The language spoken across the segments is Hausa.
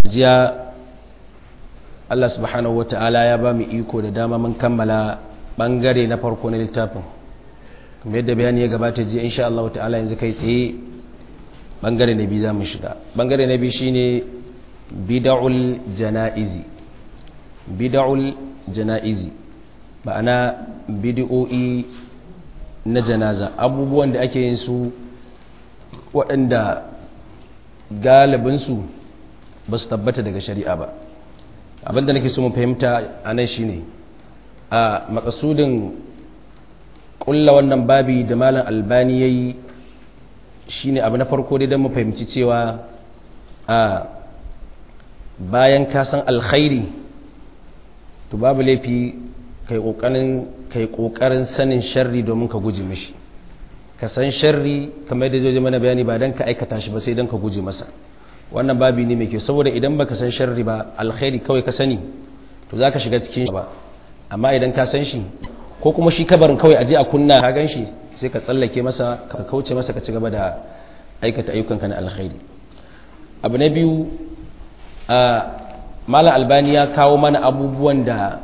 jiya Allah subhanahu wata'ala ya ba mu iko da dama mun kammala bangare na farko na littafin kuma yadda bayani ya gabata jiya insha Allah ta'ala yanzu kai tsaye bangare na biyu za mu shiga bangare na biyu shine bid'ul janaizi bid'ul janaizi ma'ana bid'o'i na janaza abubuwan da ake yin su waɗanda galibinsu ba su tabbata daga shari'a ba abinda nake so mu fahimta a nan shine a makasudin ƙulla wannan babi da malam albani ya yi shine abu na farko dai don mu fahimci cewa a bayan kasan alkhairi to babu laifi kai ƙoƙarin sanin sharri domin ka guji mishi ka san sharri kamar yadda zai mana bayani ba don ka aikata shi ba sai don ka guji masa wannan babi ne mai kyau saboda idan baka san sharri ba alkhairi kawai ka sani to za ka shiga cikin shi ba amma idan ka san shi ko kuma shi kabarin kawai aje a kunna ka gan shi sai ka tsallake masa ka kauce masa ka ci gaba da aikata ayyukanka na alkhairi abu na biyu a malam albani ya kawo mana abubuwan da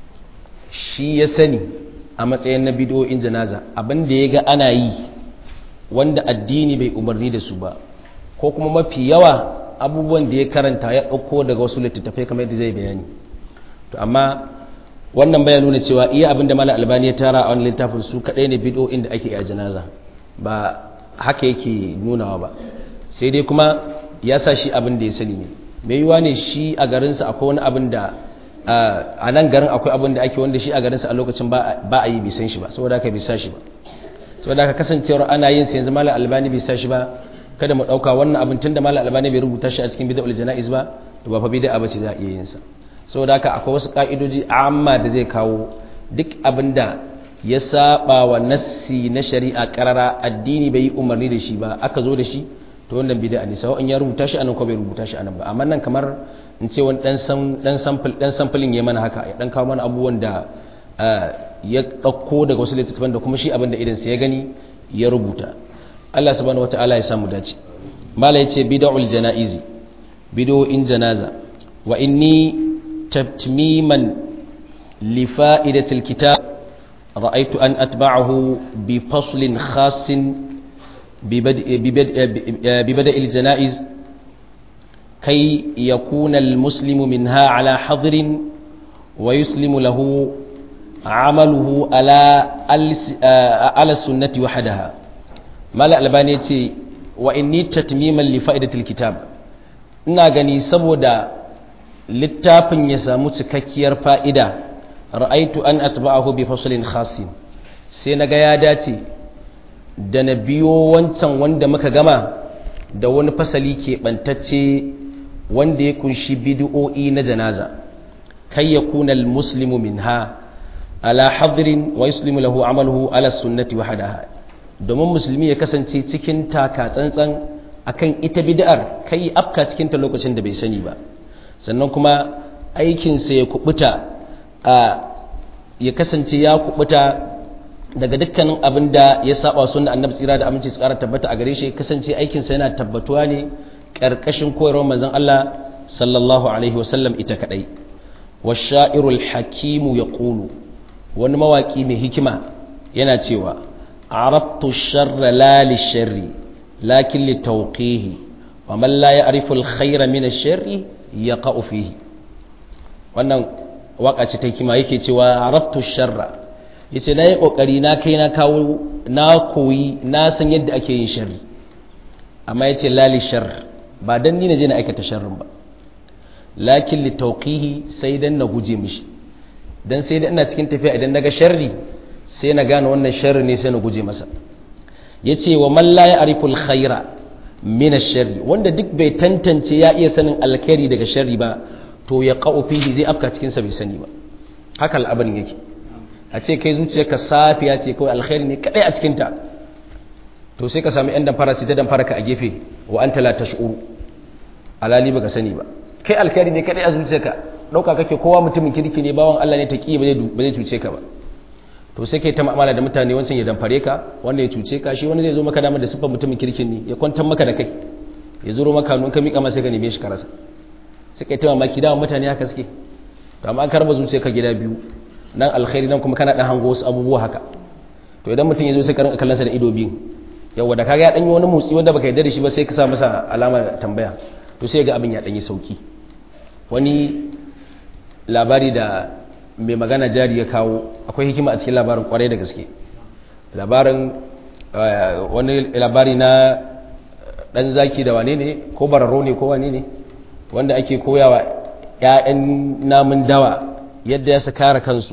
shi ya sani a matsayin na bidiyoyin janaza abin da ya ga ana yi wanda addini bai umarni da su ba ko kuma mafi yawa abubuwan da ya karanta ya ɗauko daga wasu littattafai kamar yadda zai bayani to amma wannan bayan nuna cewa iya abin da malam albani ya tara a wani littafin su kaɗai ne bidiyoyin da ake a janaza ba haka yake nunawa ba sai dai kuma ya sa shi abin da ya sani ne mai yiwa ne shi a garinsa akwai wani abin da a nan garin akwai abin da ake wanda shi a garinsa a lokacin ba a yi bisan shi ba saboda haka bisa shi ba saboda haka kasancewar ana yin sa yanzu malam albani bisa shi ba kada mu dauka wannan abin tunda malam albani bai rubuta shi a cikin bid'ul janaiz ba to ba fa bid'a bace za a iya yin sa saboda haka akwai wasu ka'idoji amma da zai kawo duk abin da ya saba wa nassi na shari'a karara addini bai yi umarni da shi ba aka zo da shi to wannan bid'a ne sai in ya rubuta shi anan ko bai rubuta shi anan ba amma nan kamar in ce wani dan samfulin ya mana haka ya dan kawo mana abubuwan da ya ɗauko daga wasu littattafan da kuma shi abin da idansa ya gani ya rubuta Allah subhanahu wata'ala ya samu dace mala yace bid'ul janaizi bid'o'in janaza wa inni tatmiman li fa'idatil kitab ra'aytu an atba'ahu bi faslin khassin bi bada'il janaiz كي يكون المسلم منها على حظر ويسلم له عمله على على السنة وحدها مال الألباني وإني تتميما لفائدة الكتاب ina gani saboda littafin ya samu cikakkiyar fa'ida ra'aitu an atba'ahu bi faslin khasin sai naga ya dace da na biyo wancan wanda muka gama da wani fasali keɓantacce wanda ya kunshi bid'o'i na janaza kai ya kuna muslimu minha ala hadirin wa yuslimu lahu amaluhu ala sunnati wa hadaha domin musulmi ya kasance cikin taka tsantsan akan ita bid'ar kai afka cikin ta lokacin da bai sani ba sannan kuma aikinsa ya kubuta a ya kasance ya kubuta daga dukkanin abin da ya saba sunna annabi tsira da aminci su kara tabbata a gare shi kasance aikinsa yana tabbatuwa ne ƙarƙashin koyarwar manzon Allah sallallahu alaihi wasallam ita kadai washairul hakimu yaqulu wani mawaki mai hikima yana cewa arabtu sharra la lisharri lakin litawqihi wa man la ya'rifu alkhayra min ash-sharri yaqa'u fihi wannan waka ce ta hikima yake cewa arabtu sharra yace nayi kokari na kai na kawo na koyi na san yadda ake yin sharri amma yace la lishar ba dan ni na je na aikata sharrin ba lakin li tawqihi sai dan na guje mishi dan sai dan ina cikin tafiya idan naga sharri sai na gane wannan sharri ne sai na guje masa yace wa man la ya'rifu al-khaira min ash-sharri wanda duk bai tantance ya iya sanin alkhairi daga sharri ba to ya qa'u fihi zai afka cikin sa bai sani ba haka al'abarin yake a ce kai zuciyarka safiya ce kawai alkhairi ne kadai a cikin ta to sai ka sami yan damfara sai ta damfara ka a gefe wa anta la tash'uru alali baka sani ba kai alkhairi ne kadai a zuciyarka dauka kake kowa mutumin kirki ne bawan Allah ne ta ki ba zai cuce ka ba to sai kai ta mu'amala da mutane wancan ya damfare ka wanda ya cuce ka shi wani zai zo maka damar da siffar mutumin kirkin ne ya kwantar maka da kai ya zuro maka nun ka miƙa masa ka neme shi ka rasa suka yi ta mamaki dama mutane haka suke to amma an karba zuciya ka gida biyu nan alkhairi nan kuma kana dan hango wasu abubuwa haka to idan mutum ya zo sai ka rinka kallon sa da ido biyu yawa da kaga ya dan yi wani motsi wanda baka yarda da shi ba sai ka sa masa alama tambaya to sai ga abin ya dan yi sauki wani labari da mai magana jari ya kawo akwai hikima a cikin labarin kwarai da gaske labarin wani labari na dan zaki da wane ne ko bararo ne ko wane ne wanda ake koyawa 'ya'yan namun dawa yadda ya su kare kansu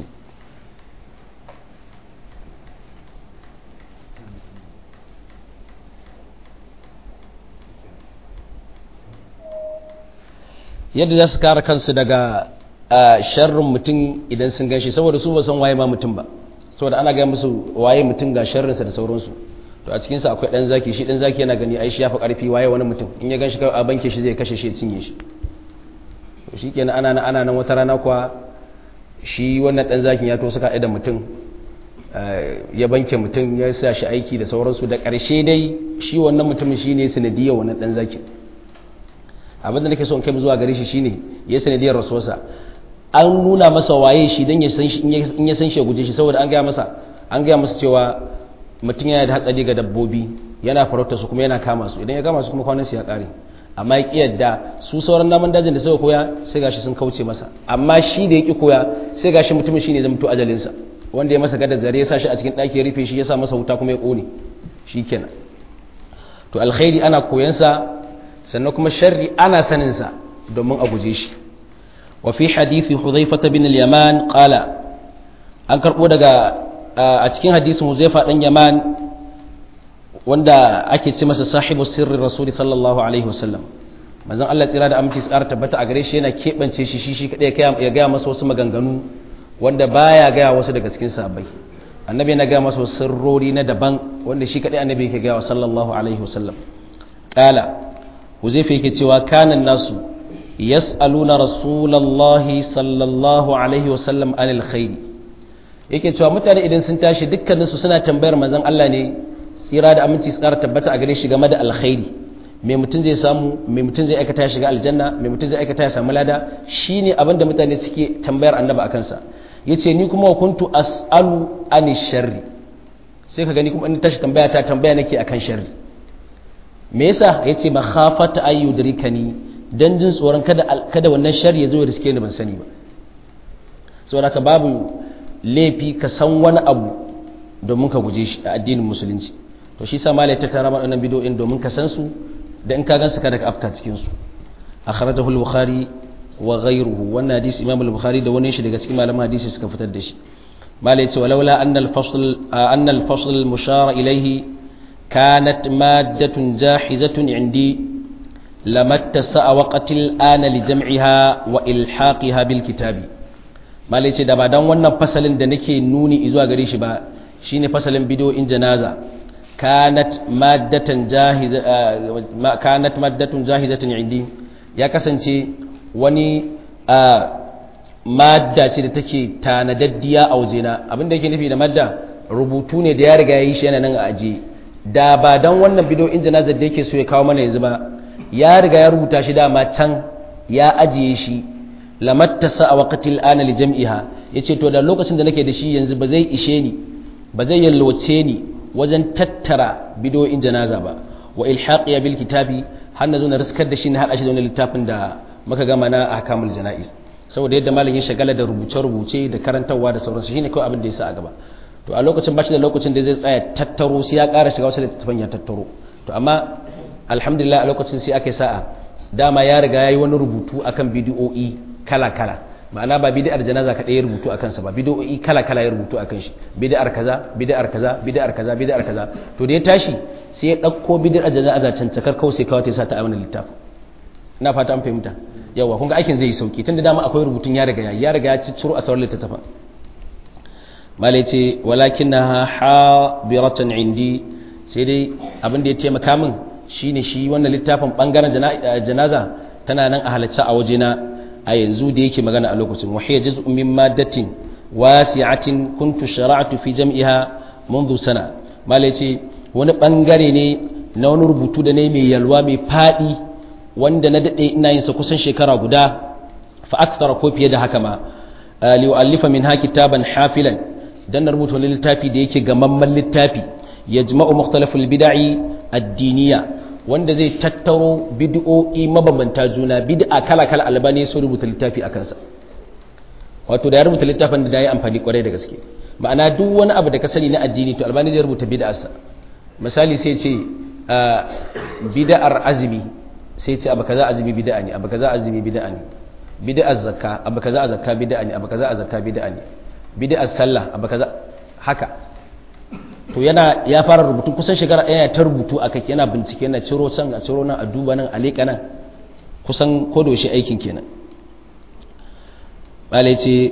yadda za su kare kansu daga sharrin mutum idan sun ganshi saboda su ba san waye ma mutum ba saboda ana gaya musu waye mutum ga sharrinsa da sauransu to a cikinsa akwai ɗan zaki shi ɗan zaki yana gani ai shi ya fi ƙarfi waye wani mutum in ya ganshi a banke shi zai kashe shi ya cinye shi to shi kenan ana ana nan wata rana kuwa shi wannan ɗan zakin ya to suka da mutum ya banke mutum ya sa shi aiki da sauransu da ƙarshe dai shi wannan mutumin shi ne sanadiyar wannan ɗan zakin abin da nake so in kai zuwa gare shi shine ya sanadiyar rasuwarsa an nuna masa waye shi don ya san shi in ya san shi ya guje shi saboda an gaya masa an gaya masa cewa mutum yana da hatsari ga dabbobi yana farauta su kuma yana kama su idan ya kama su kuma kwanan su ya kare amma ya ki yadda su sauran namun dajin da suka koya sai gashi sun kauce masa amma shi da ya ki koya sai gashi mutumin shine zama to ajalinsa wanda ya masa gadar zare ya sa shi a cikin ɗaki ya rufe shi ya sa masa wuta kuma ya ƙone shikenan to alkhairi ana koyansa sannan kuma sharri ana saninsa domin a guje shi wa fi hadithi hudhaifa bin al-yaman qala an karbo daga a cikin hadisin huzaifa dan yaman wanda ake ce masa sahibu sirri rasuli sallallahu alaihi wasallam manzon Allah tsira da aminci tsara tabbata a gare shi yana kebance shi shi shi kadai ya gaya masa wasu maganganu wanda baya gaya wasu daga cikin sahabbai annabi yana gaya masa sirrori na daban wanda shi kadai annabi yake gaya wa sallallahu alaihi wasallam qala huzaifa yake cewa kanan nasu yas'aluna rasulallahi sallallahu alaihi wasallam anil khairi yake cewa mutane idan sun tashi dukkaninsu suna tambayar manzon Allah ne tsira da aminci su ƙara tabbata a gare shi game da alkhairi me mutum zai samu me mutum zai aikata ya shiga aljanna me mutum zai aikata ya samu lada shine abin da mutane suke tambayar annabi akan sa yace ni kuma kuntu as'alu ani sharri sai ka gani kuma in tashi tambaya ta tambaya nake akan sharri me yasa yace makhafata ayyudrikani dan jin tsoron kada kada wannan sharri ya zo ya riske ni ban sani ba saboda ka babu laifi ka san wani abu domin ka guje shi a addinin musulunci to shi sa malai ta tara waɗannan bidoyin domin ka san su da in ka gan su kada ka afka cikin su akhrajahu al-bukhari wa ghayruhu wannan hadisi imam al-bukhari da wani shi daga cikin malaman hadisi suka fitar da shi malai ce walaula anna al-fasl anna al-fasl al-mushara ilayhi kanat maddatun jahizatun indi lamattasa waqtil ana li jam'iha wa ilhaqiha bil kitabi malai ce da ba dan wannan fasalin da nake nuni zuwa gare shi ba shine fasalin bidiyoyin janaza kanat maddatan jahiza kanat maddatun jahizatan indi ya kasance wani madda ce da take tanadaddiya a wajena abinda yake nufi da madda rubutu ne da ya riga yi shi yana nan a aje da ba dan wannan bidiyoyin janaza da yake so ya kawo mana yanzu ba ya riga ya rubuta shi dama can ya ajiye shi lamattasa a waqtil ana li jam'iha yace to da lokacin da nake da shi yanzu ba zai ishe ni ba zai yalwace ni wajen tattara bidoyin janaza ba wa ilhaqiya bil kitabi har na zo na riskar da shi na hada shi da wani littafin da muka gama na ahkamul janaiz saboda yadda malam ya shagala da rubuce rubuce da karantarwa da sauransu shine kawai abin da ya sa a gaba to a lokacin bashi da lokacin da zai tsaya tattaro sai ya ƙara shiga wasu littattafan ya tattaro to amma alhamdulillah a lokacin sai aka yi sa'a dama ya riga ya yi wani rubutu akan bidiyo'i kala kala ma'ana ba bid'ar janaza kaɗai ya rubutu akan sa ba bid'o'i kala kala ya rubutu akan shi bid'ar kaza bid'ar kaza bid'ar kaza bid'ar kaza to da ya tashi sai ya dauko bid'ar janaza can cakar kawai sai kawai ta sa ta a wannan littafin ina fata an fahimta yawa kun ga aikin zai yi sauki tunda dama akwai rubutun ya riga ya riga ya cicciro a sauran littattafan malai ce walakinnaha habiratan indi sai dai abin da ya taimaka min shine shi wannan littafin bangaren janaza tana nan a halacce a wajena a yanzu da yake magana a lokacin wahiyar juz'un min maddatin wasi'atin kuntu shara'tu fi jam'iha منذ sana malai ce wani bangare ne na wani rubutu da ne mai yalwa mai fadi wanda na dade ina yin sa kusan shekara guda fa akthara ko fiye da haka ma li u'allifa minha kitaban hafilan dan na rubuta wani littafi da yake gamamman littafi yajma'u mukhtalaful bid'i ad-diniyya wanda zai tattaro bid'o'i mabambanta juna bid'a kala kala albani so rubuta littafi akan sa wato da ya rubuta littafin da ya amfani kwarai da gaske ma'ana duk wani abu da ka sani na addini to albani zai rubuta bid'arsa misali sai ce bid'ar azumi sai ce abu kaza azumi bid'a ne abu kaza azumi bid'a ne bid'ar zakka abu kaza a zakka bid'a ne abu kaza a zakka bid'a ne bid'ar sallah abu kaza haka to yana ya fara rubutu kusan shekara ɗaya ta rubutu a kai yana bincike yana ciro san a ciro nan a duba nan a leƙa nan kusan kodaushe aikin kenan bala ce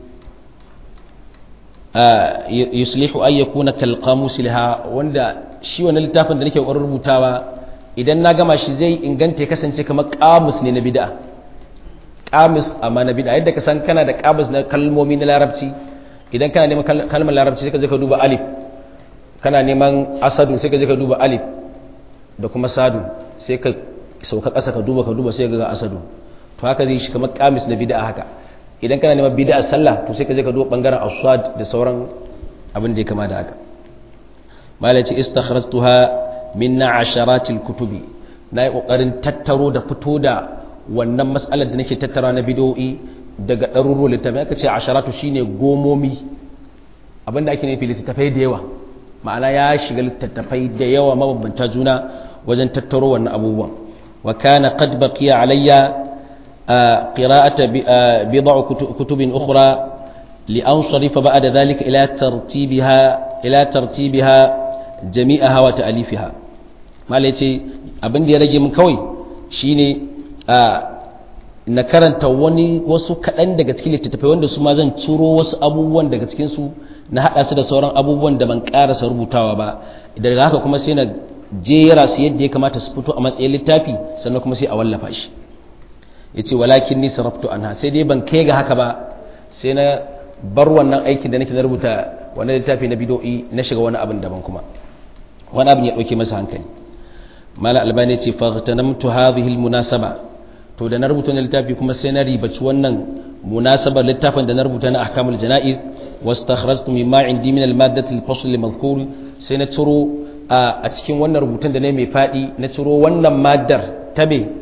yuslihu ay yakuna kal qamus laha wanda shi wannan littafin da nake ƙoƙarin rubutawa idan na gama shi zai inganta ya kasance kamar qamus ne na bid'a qamus amma na bid'a yadda ka san kana da qamus na kalmomi na larabci idan kana neman kalmar larabci sai ka je ka duba alif kana neman asadu sai ka je ka duba alif da kuma sadu sai ka sauka ƙasa ka duba ka duba sai ga asadu to haka zai shi kamar qamus na bid'a haka idan kana neman bid'a sallah to sai ka je ka duba bangaren aswad da sauran abin da ya kama da haka malaci istakhrajtuha min asharatil kutubi nayi kokarin tattaro da fito da wannan matsalar da nake tattara na bid'o'i daga ɗaruruwan littafi aka ce asharatu shine gomomi abinda ake nufi littattafai da yawa ma'ana ya shiga littattafai da yawa mabambanta juna wajen tattaro wannan abubuwan wa kana qad baqiya alayya qira'ata bid'u kutubin ukhra li ansarifa ba'da dhalika ila tartibiha ila tartibiha jami'aha wa ta'alifiha mala yace abin da ya rage min kawai shine na karanta wani wasu kaɗan daga cikin littattafai wanda su ma zan ciro wasu abubuwan daga cikinsu na haɗa su da sauran abubuwan da ban ƙarasa rubutawa ba daga haka kuma sai na jera su yadda ya kamata su fito a matsayin littafi sannan kuma sai a wallafa shi ya ce walakin ni sarraftu anha sai dai ban kai ga haka ba sai na bar wannan aikin da nake na rubuta wani littafi na bidoyi na shiga wani abin daban kuma wani abin ya ɗauke masa hankali mala albani ce fahimtanamtu hadhihi almunasaba to da na rubuta na littafi kuma sai na ribaci wannan munasabar littafin da na rubuta na ahkamul janaiz wastakhrajtu mimma indi min almaddati alfasl almadhkur sai na ciro a cikin wannan rubutun da ne mai fadi na ciro wannan maddar ta me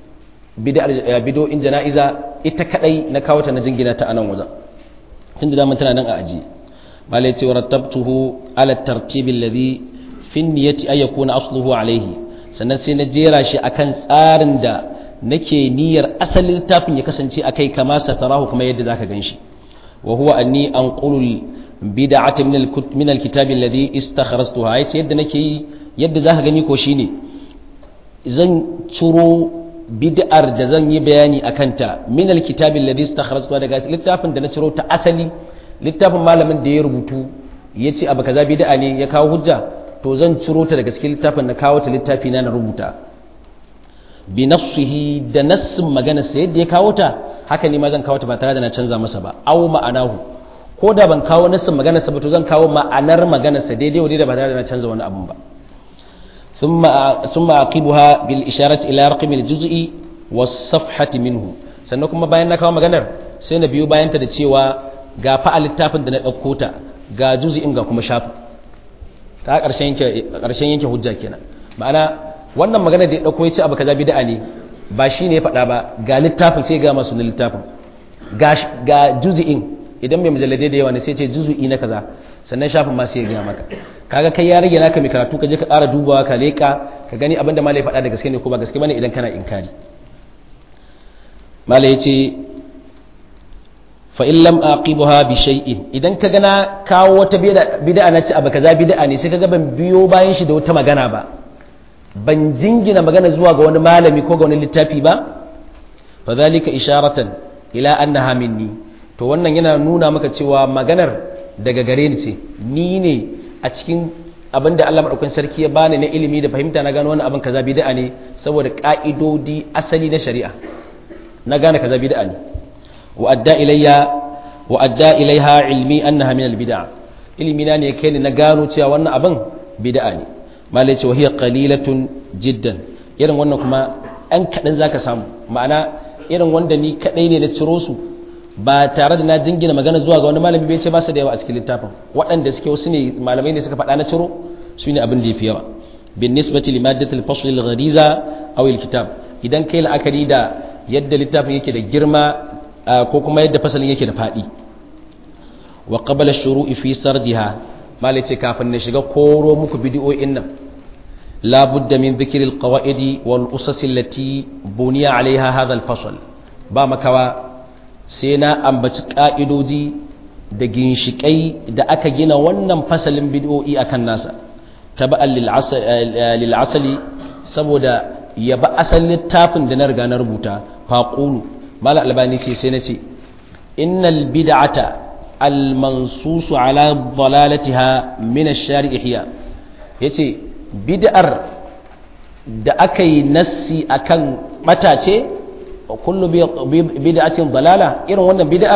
bid'ar in janaiza ita kadai na kawo ta na jingina ta anan wajen tunda da tana nan a aji malai ce rattabtuhu ala tartibi alladhi fi niyyati ay yakuna asluhu alayhi sannan sai na jera shi akan tsarin da nake niyyar asalin littafin ya kasance akai kama satarahu kuma yadda zaka ganshi wa huwa anni anqulu bid'ata min al-kutub min al-kitab alladhi istakhrajtuha yace yadda nake yi yadda zaka gani ko shine zan ciro bid'ar da zan yi bayani akan ta min al-kitab alladhi istakhrajtuha daga littafin da na ciro ta asali littafin malamin da ya rubutu yace abu kaza bid'a ne ya kawo hujja to zan ciro ta daga cikin littafin na kawo ta littafi na na rubuta bi nafsihi da nassin maganarsa yadda ya kawo ta haka ne ma zan kawo ta ba tare da na canza masa ba aw ma'anahu ko da ban kawo nassin maganarsa ba to zan kawo ma'anar maganarsa daidai wa da ba tare da na canza wani abun ba thumma thumma aqibuha bil isharati ila raqmi al juz'i was safhati minhu sannan kuma bayan na kawo maganar sai na biyo bayan ta da cewa ga fa littafin da na dauko ta ga juz'in ga kuma shafi ta karshen yanke karshen yanke hujja kenan ma'ana wannan magana da ya dauko ya ce abu kaza bid'a ne ba shi ne ya faɗa ba ga littafin sai ga masu na littafin ga juzi'in idan mai mujalladai da yawa ne sai ce juzu'i na kaza sannan shafin ma sai ya gaya maka kaga kai ya rage naka mai karatu ka je ka ƙara dubawa ka leƙa ka gani abinda malai faɗa da gaske ne ko ba gaske bane idan kana inkari malai ya ce fa in lam aqibuha bi shay'in idan ka gana kawo wata bid'a na ci abu kaza bid'a ne sai kaga ban biyo bayan shi da wata magana ba ban jingina magana zuwa ga wani malami ko ga wani littafi ba fa zalika isharatan ila annaha minni to wannan yana nuna maka cewa maganar daga gare ni ce ni ne a cikin abin da Allah madaukakin sarki ya bani na ilimi da fahimta na gano wannan abin kaza bid'a ne saboda ka'idodi asali na shari'a na gane kaza bid'a ne wa adda ilayya wa adda ilaiha ilmi annaha min al-bid'a ilimi na ne kai ne na gano cewa wannan abin bid'a ne malai ce wahiyar qalilatun jiddan irin wannan kuma ɗan kaɗan za ka samu ma'ana irin wanda ni kaɗai ne na ciro su ba tare da na jingina magana zuwa ga wani malami bai ce ba su da yawa a cikin littafin waɗanda suke wasu ne malamai ne suka faɗa na ciro su ne abin da ya fi yawa bin nisbati limadatul fasl al ghariza aw al kitab idan kai la'akari da yadda littafin yake da girma ko kuma yadda fasalin yake da faɗi wa qabala shuru'i fi sarjiha malai ce kafin na shiga koro muku bidiyoyin nan la budda min dhikri al qawaid wal usas allati buniya alaiha hadha al fasl ba makawa sai na ambaci ka'idoji da ginshikai da aka gina wannan fasalin bidiyoyi akan nasa taba'an lil asali saboda ya ba asalin littafin da na riga na rubuta faqulu mala albani ce sai na ce innal bid'ata المنصوص على ضلالتها من الشارع هي yace bid'ar da aka yi nassi akan matace kullu bid'atin dalala irin wannan bid'ar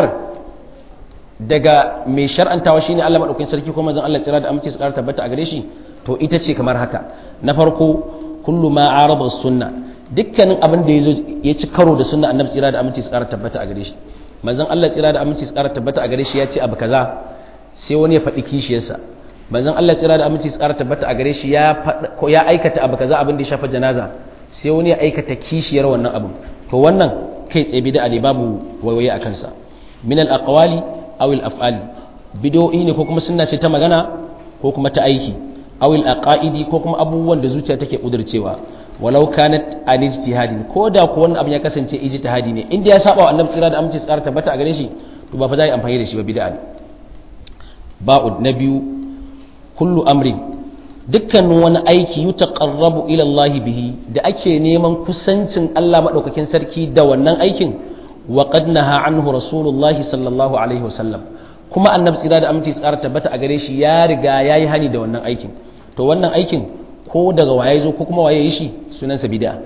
daga mai shar'antawa shine Allah madaukakin sarki ko manzon Allah tsira da amince su ƙara tabbata a gare shi to ita ce kamar haka na farko kullu ma arada sunna dukkanin abin da yazo ya ci karo da sunna annabi tsira da amince su ƙara tabbata a gare shi manzon Allah tsira da aminci tsara tabbata a gare shi ya ce abu kaza sai wani ya faɗi kishiyarsa manzon Allah tsira da aminci tsara tabbata a gare shi ya ya aikata abu kaza abin da ya shafa janaza sai wani ya aikata kishiyar wannan abin to wannan kai tsaye bid'a ne babu wayoyi a kansa min al aqwali aw al af'ali bid'o'i ne ko kuma sunna ce ta magana ko kuma ta aiki aw al aqaidi ko kuma abubuwan da zuciya take kudurcewa walau kanat an ijtihadin ko da ko wannan abin ya kasance ijtihadi ne inda ya saba wa annabi tsira da aminci tsara tabbata a gare shi to ba fa za yi amfani da shi ba bid'a ne ba'ud na biyu kullu amri dukkanin wani aiki yutaqarrabu ila Allah bihi da ake neman kusancin Allah madaukakin sarki da wannan aikin wa qad naha anhu rasulullahi sallallahu alaihi wasallam kuma annabi tsira da aminci tsara tabbata a gare shi ya riga yayi hani da wannan aikin to wannan aikin ko daga waye zo ko kuma waye yi shi sunansa bid'a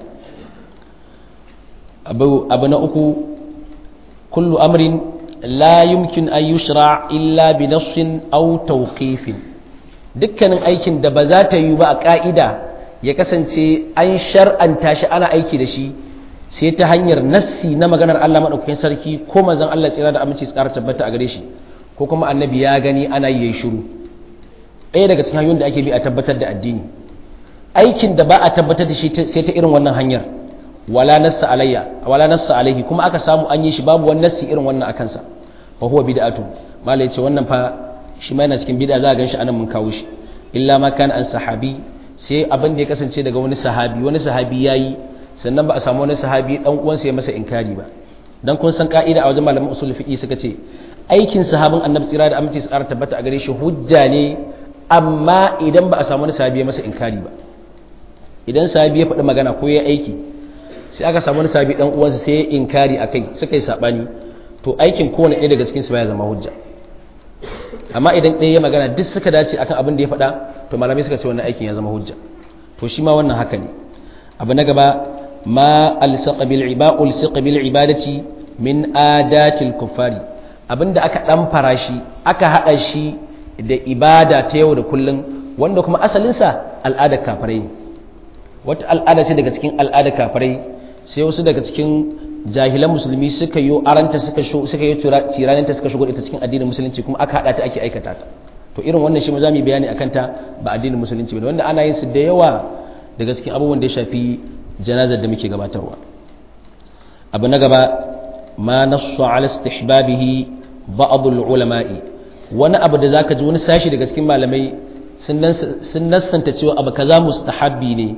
abu abu na uku kullu amrin la yumkin an yushra illa bi nassin aw tawqifin dukkanin aikin da ba za ta yi ba a ka'ida ya kasance an shar'anta shi ana aiki da shi sai ta hanyar nassi na maganar Allah madaukakin sarki ko manzon Allah tsira da aminci su ƙara tabbata a gare shi ko kuma annabi ya gani ana yi yayi shiru ɗaya daga cikin hanyoyin da ake bi a tabbatar da addini aikin da ba a tabbatar da shi sai ta irin wannan hanyar wala nassa alayya wala nassa alaihi kuma aka samu an yi shi babu wani nassi irin wannan akan sa fa huwa bid'atu malai ce wannan fa shi ma yana cikin bid'a za a ganshi anan mun kawo shi illa ma kana an sahabi sai abin da ya kasance daga wani sahabi wani sahabi yayi sannan ba a samu wani sahabi dan uwansa ya masa inkari ba dan kun san ka'ida a wajen malaman usul fiqi suka ce aikin sahabin annabi tsira da aminci tsara tabbata a gare shi hujja ne amma idan ba a samu wani sahabi ya masa inkari ba idan sahabi ya faɗi magana ko ya aiki sai aka samu wani sahabi dan uwansa sai ya inkari akai suka yi sabani to aikin kowane ɗaya daga cikin su baya zama hujja amma idan ɗaya ya magana duk suka dace akan abin da ya faɗa to malamai suka ce wannan aikin ya zama hujja to shi ma wannan haka ne abu na gaba ma alsaqa bil ibada ulsaqa bil ibadati min adatil kuffari abinda aka dan farashi aka hada shi da ibada ta yau da kullun wanda kuma asalinsa al'adar kafirai ne wata al'ada ce daga cikin al'adar kafirai sai wasu daga cikin jahilan musulmi suka yi aranta suka suka yi tiraninta suka shigo ita cikin addinin musulunci kuma aka hada ta ake aikata ta to irin wannan shi mu zamu bayani akan ta ba addinin musulunci bane wanda ana yin su da yawa daga cikin abubuwan da ya shafi janazar da muke gabatarwa abu na gaba ma nassu ala istihbabihi ba'd ulama'i wani abu da zaka ji wani sashi daga cikin malamai sun nassanta cewa abu kaza mustahabbi ne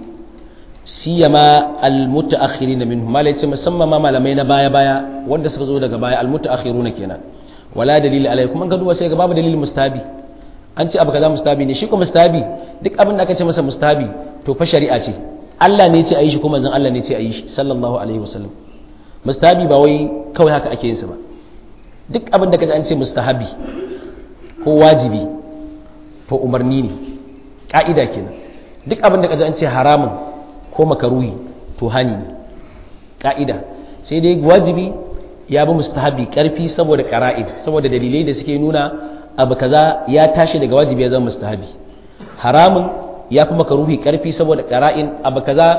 siyama almutaakhirin minhum malai ce musamman ma malamai na baya baya wanda suka zo daga baya almutaakhiruna kenan wala dalili alai kuma ga duba sai ga babu dalili mustahabi an ce abu kaza mustahabi ne shi ko mustahabi duk abin da aka ce masa mustahabi to fa shari'a ce Allah ne ce ayi shi kuma zan Allah ne ce ayi shi sallallahu alaihi wasallam mustahabi ba wai kawai haka ake yin sa ba duk abin da kaji an ce mustahabi ko wajibi to umarni ne ka'ida kenan duk abin da kaji an ce haramun ko makaruhi to hani ne ka'ida sai dai wajibi ya bi mustahabi karfi saboda qara'id saboda dalilai da suke nuna abu kaza ya tashi daga wajibi ya zama mustahabi haramun ya fi makaruhi karfi saboda qara'in abu kaza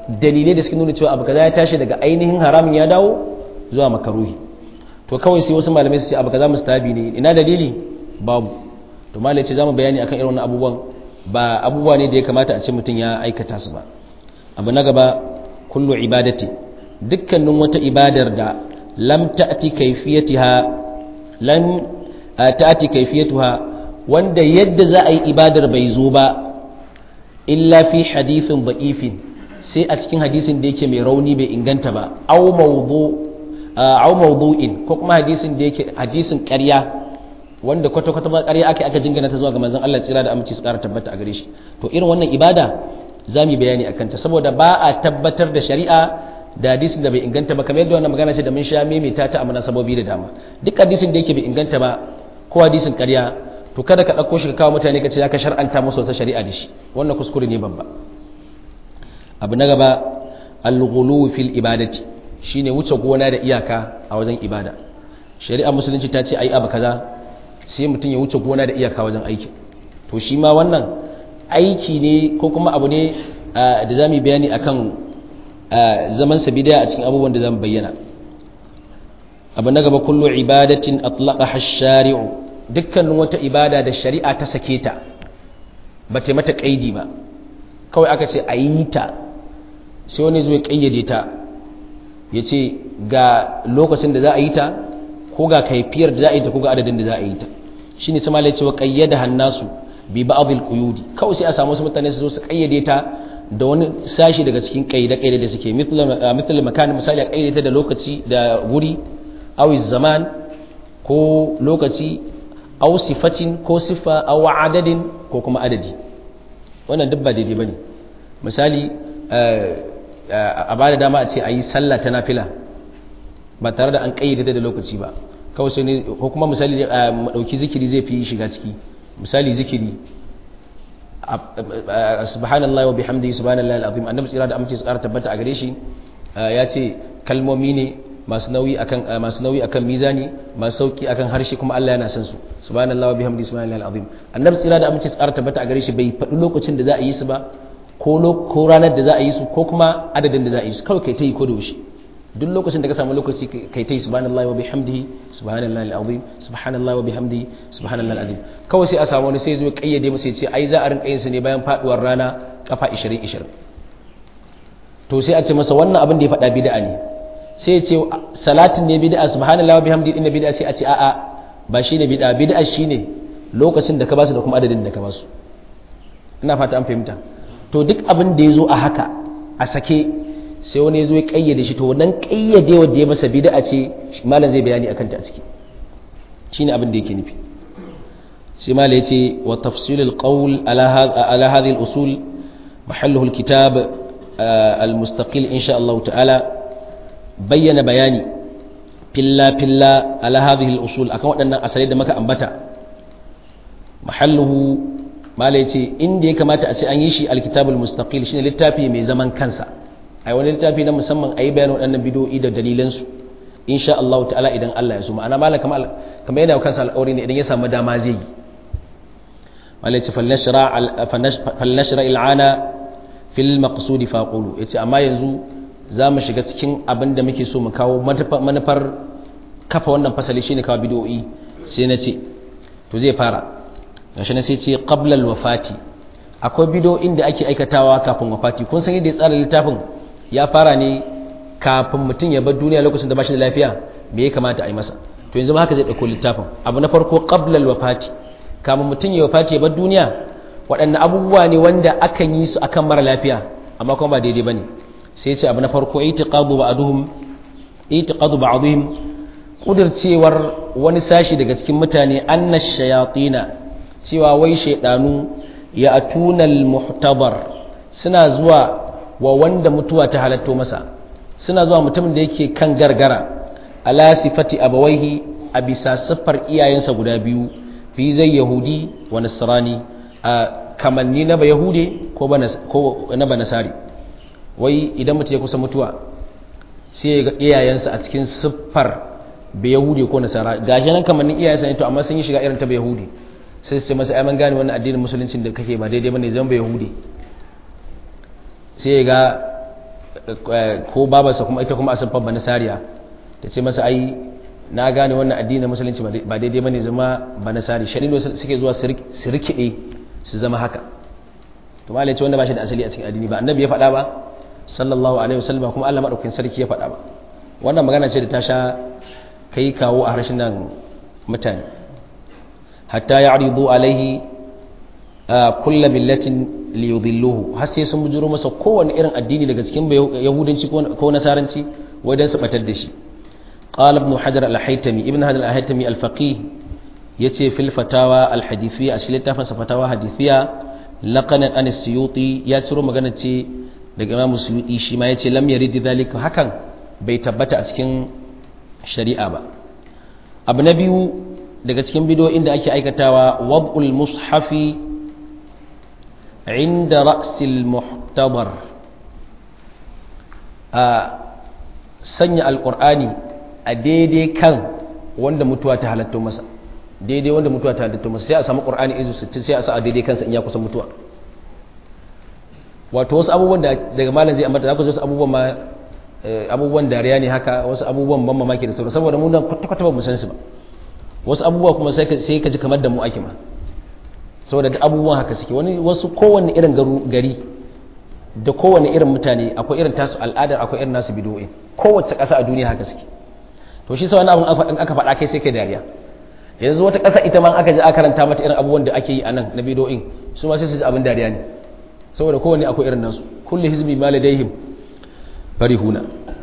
dalilai da suke nuna cewa abu kaza ya tashi daga ainihin haramun ya dawo zuwa makaruhi to kawai sai wasu malamai su ce abu kaza mustahabi ne ina dalili babu to malai ce zamu bayani akan irin wannan abubuwan ba abubuwa ne da ya kamata a ce mutum ya aikata su ba abu na gaba kullu ibadati dukkanin wata ibadar da lam ta'ti kayfiyatiha lam ta'ti kayfiyatuha wanda yadda za a yi ibadar bai zo ba illa fi hadithin da'ifin sai a cikin hadisin da yake mai rauni bai inganta ba aw mawdu aw mawdu'in ko kuma hadisin da yake hadisin ƙarya wanda kwata kwata ba ƙarya aka aka jingana ta zuwa ga manzon Allah tsira da aminci su ƙara tabbata a gare shi to irin wannan ibada za mu bayani akan ta saboda ba a tabbatar da shari'a da hadisin da bai inganta ba kamar yadda wannan magana ce da mun sha maimaita ta a munasabobi da dama duk hadisin da yake bai inganta ba ko hadisin ƙarya to kada ka ɗauko shi ka kawo mutane ka ce ka shar'anta musu wata shari'a da shi wannan kuskure ne babba abu na gaba al-ghulu fil ibadati shine wuce gona da iyaka a wajen ibada shari'a musulunci ta ce ai abu kaza sai mutum ya wuce gona da iyaka wajen aiki to shi ma wannan aiki ne ko kuma abu ne da zamu bayani akan zaman sabida a cikin abubuwan da zamu bayyana abu na gaba kullu ibadatin atlaqaha ash-shari'u dukkanin wata ibada da shari'a ta sake ta ba ta mata kaidi ba kawai aka ce a yi ta sai wani zo ya kayyade ta ya ce ga lokacin da za a yi ta ko ga kaifiyar da za a yi ta ko ga adadin da za a yi ta shi ne sama cewa kayyada hannasu bi ba'adil quyudi kawai sai a samu wasu mutane su zo su kayyade ta da wani sashi daga cikin kayyade kayyade da suke mithla makan misali a kayyade ta da lokaci da wuri aw zaman ko lokaci aw sifatin ko sifa aw adadin ko kuma adadi wannan duk ba daidai bane misali a bada dama a ce a yi sallah ta nafila ba tare da an kayyade da lokaci ba kawai sai ne ko kuma misali dauki zikiri zai fi shiga ciki misali zikiri subhanallahi wa bihamdihi subhanallahi alazim annabi tsira da amince su ƙara tabbata a gare shi ya ce kalmomi ne masu nauyi akan masu nauyi akan mizani masu sauki akan harshe kuma Allah yana son su subhanallahi wa bihamdihi subhanallahi alazim annabi tsira da amince tsara tabbata a gare shi bai faɗi lokacin da za a yi su ba ko ko ranar da za a yi su ko kuma adadin da za a yi su kawai kai ta yi ko da wuce duk lokacin da ka samu lokaci kai ta yi subhanallahi wa bihamdihi subhanallahi alazim subhanallahi wa bihamdihi subhanallahi alazim kawai sai a samu wani sai zo ya kayyade masa ya ce ai za a rinka yin su ne bayan faduwar rana kafa 20 20 to sai a ce masa wannan abin da ya faɗa bid'a ne sai ya ce salatin ne bid'a subhanallahi wa bihamdihi inna bid'a sai a ce a'a ba shine bid'a bid'a shine lokacin da ka basu da kuma adadin da ka basu ina fata an fahimta to duk abin da yazo a haka a sake sai wani yazo ya kayyade shi to wannan kayyade wanda ya masa bid'a ce malam zai bayani akan ta a ciki shine abin da yake nufi sai malam yace wa tafsilul qawl ala ala hadhihi al-usul mahalluhu al-kitab al-mustaqil insha Allah ta'ala bayyana bayani filla-filla ala hadhihi al-usul akan waɗannan asalai da maka ambata mahalluhu malai ce inda ya kamata a ce an yi shi alkitabul mustaqil shine littafi mai zaman kansa ai wani littafi na musamman ayi bayanin waɗannan bidoyi da dalilan su insha Allah ta'ala idan Allah ya so ma'ana malai kamar kamar yana kansa alƙawari ne idan ya samu dama zai yi malai ce falnashra falnashra il'ana fil maqsudi faqulu yace amma yanzu za mu shiga cikin abin da muke so mu kawo manufar kafa wannan fasali shine kawo bidoyi sai na ce to zai fara gashi na sai ce qablal wafati akwai bidoyin da ake aikatawa kafin wafati kun san yadda ya tsara littafin ya fara ne kafin mutum ya bar duniya lokacin da ba shi da lafiya me ya kamata a yi masa to yanzu ma haka zai dauko littafin abu na farko qablal wafati kafin mutum ya wafati ya bar duniya waɗanne abubuwa ne wanda akan yi su akan mara lafiya amma kuma ba daidai bane sai ce abu na farko itiqadu ba'duhum itiqadu ba'dihim kudircewar wani sashi daga cikin mutane anna shayatina cewa wai shaydanu ya atunal muhtabar suna zuwa wa wanda mutuwa ta halatto masa suna zuwa mutumin da yake kan gargara ala sifati abawaihi a bisa siffar iyayensa guda biyu fi zai yahudi wa nasrani a kamanni na ba yahude ko na ba nasari wai idan mutum ya kusa mutuwa sai ya ga iyayensa a cikin siffar bai yahudi ko nasara gashi nan kamannin iyayensa ne to amma sun yi shiga irin ta bai yahudi sai su ce masa ai man gane wannan addinin musuluncin da kake ba daidai bane zan bai yahudi sai ya ga ko babarsa kuma ita kuma asifar ba nasariya ta ce masa ai na gane wannan addinin musulunci ba daidai bane zama ba nasari shari'o suke zuwa su rikide su zama haka to malai ce wanda ba shi da asali a cikin addini ba annabi ya faɗa ba sallallahu alaihi wasallam kuma Allah madaukakin sarki ya faɗa ba wannan magana ce da ta sha kai kawo a harshen nan mutane hatta ya'ridu alaihi kull millatin liyudilluhu har sai sun bujuro masa kowanne irin addini daga cikin yahudanci ko nasaranci wai dan su batar da shi قال ابن حجر الحيتمي ابن حجر الحيتمي الفقيه يتي في الفتاوى الحديثية أسئلة تفنس فتاوى حديثية لقنا أن السيوطي يترو مغانا تي daga imamu suyuti shi ma yace lam yarid dhalika hakan bai tabbata a cikin shari'a ba abu na biyu daga cikin bidiyoyin da ake aikatawa wad'ul mushafi inda ra'sil muhtabar a sanya alqur'ani a daidai kan wanda mutuwa ta halatta masa daidai wanda mutuwa ta halatta masa sai a samu qur'ani izu 60 sai a sa a daidai kansa in ya kusa mutuwa wato wasu abubuwan da daga malam zai ambata zaka wasu abubuwan ma abubuwan dariya ne haka wasu abubuwan ban mamaki da sauran saboda mu nan kwata-kwata ba mu san su ba wasu abubuwa kuma sai sai ka ji kamar da mu ake ma saboda da abubuwan haka suke wani wasu kowanne irin gari da kowanne irin mutane akwai irin tasu al'adar akwai irin nasu bidoyi kowace ƙasa a duniya haka suke to shi sai wani abun aka faɗa kai sai kai dariya yanzu wata ƙasa ita ma aka ji aka karanta mata irin abubuwan da ake yi a nan na bidoyin su ma sai su ji abin dariya ne saboda kowanne akwai irin nasu kulli hizbi ma ladaihim farihuna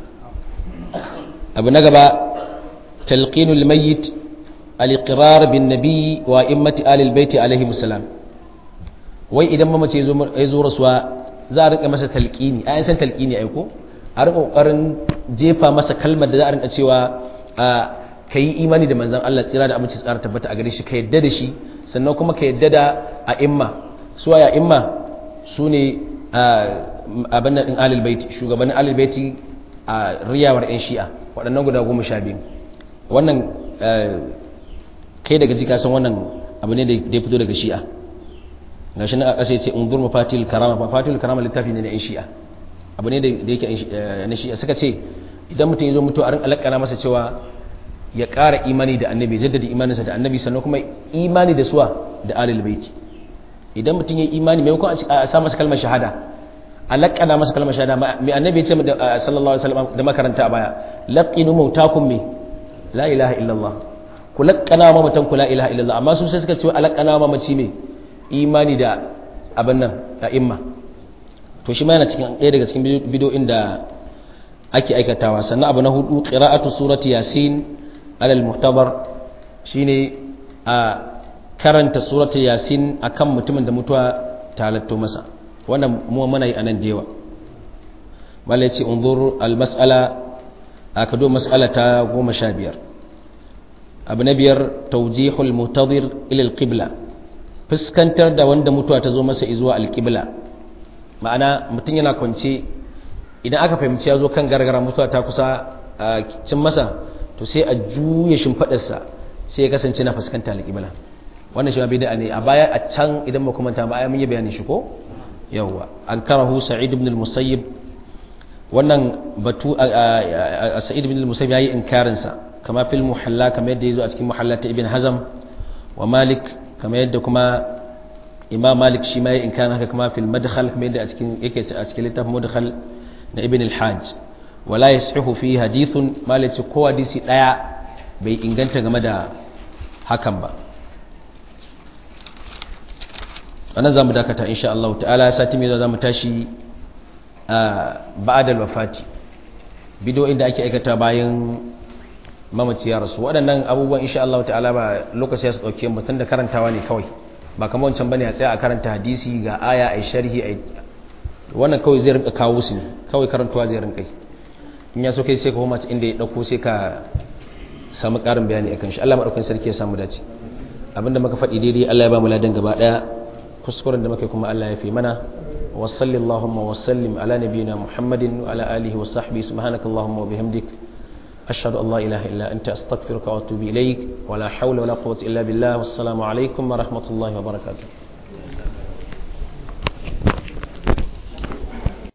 abu na gaba talqinul mayyit al-iqrar bin nabi wa immati alil baiti alaihi salam wai idan mamace ya zo rasuwa za a rinka masa talqini ayan san talqini ai ko a rinka kokarin jefa masa kalmar da za a rinka cewa ka yi imani da manzon Allah tsira da aminci tsara tabbata a gare shi ka yadda da shi sannan kuma ka yadda da a'imma suwa ya imma su ne abin nan ɗin alilbaiti shugabannin alilbaiti a riyawar 'yan shi'a waɗannan guda goma sha biyu wannan kai daga jika san wannan abu ne da ya fito daga shi'a ga shi na a ƙasa ya ce undur mafatil karama mafatil karama littafi ne na 'yan shi'a abu ne da yake na shi'a suka ce idan mutum ya zo mutu a rin alakana masa cewa ya ƙara imani da annabi jaddada imaninsa da annabi sannan kuma imani da suwa da alilbaiti idan mutum ya yi imani maimakon a sa masa kalmar shahada a laƙana masa kalmar shahada mai annabi ce sallallahu alaihi wasallam da makaranta a baya laqinu mautakum me la ilaha illallah ku laƙana ma mutan ku la ilaha illallah amma su sai suka ce a laƙana ma mace me imani da abin nan a imma to shi ma yana cikin ɗaya daga cikin bidiyoyin da ake aikatawa sannan abu na hudu qira'atu surati yasin alal muhtabar shine a karanta suratul yasin akan mutumin da mutuwa ta halatto masa wannan mu muna yi anan da yawa malai ce unzur almas'ala aka do mas'ala ta 15 abu na biyar tawjihul mutadir ila alqibla fuskantar da wanda mutuwa ta zo masa zuwa alqibla ma'ana mutum yana kwance idan aka fahimci ya zo kan gargara mutuwa ta kusa cin masa to sai a juya shimfadarsa sai ya kasance na fuskanta alqibla wannan shi ma bid'a ne a baya a can idan ba kuma ta ba mun yi bayanin shi ko yawa an karahu sa'id ibn al-musayyib wannan batu a sa'id ibn al-musayyib yayi inkarin sa kama fil muhalla kama yadda yazo a cikin muhalla ta ibn hazm wa malik kama yadda kuma imam malik shi ma yayi inkarin haka kama fil madkhal kama yadda a cikin yake a cikin littafin madkhal na ibn al-hajj wala yasihu fi hadithun malik ko hadisi daya bai inganta game da hakan ba wannan za mu dakata insha Allah ta'ala sati mai za mu tashi a ba'adal wafati bido inda ake aikata bayan mamaci ya rasu waɗannan abubuwan insha Allah ta'ala ba lokaci ya su ɗauke mu tun da karantawa ne kawai ba kamar wancan bane a tsaya a karanta hadisi ga aya a sharhi a wannan kawai zai rinka kawo su ne kawai karantawa zai rinka in ya so kai sai ka koma inda ya ɗauko sai ka samu ƙarin bayani akan shi Allah maɗaukan sarki ya samu dace abinda muka faɗi daidai Allah ya ba mu ladan gaba ɗaya kuskuren da muke kuma Allah ya fi mana wa sallallahu wa sallim ala nabiyyina Muhammadin wa ala alihi wa sahbihi subhanakallahumma wa bihamdik ashhadu an la ilaha illa anta astaghfiruka wa atubu ilaik wa la hawla wa la quwwata illa billah wassalamu alaikum wa rahmatullahi wa barakatuh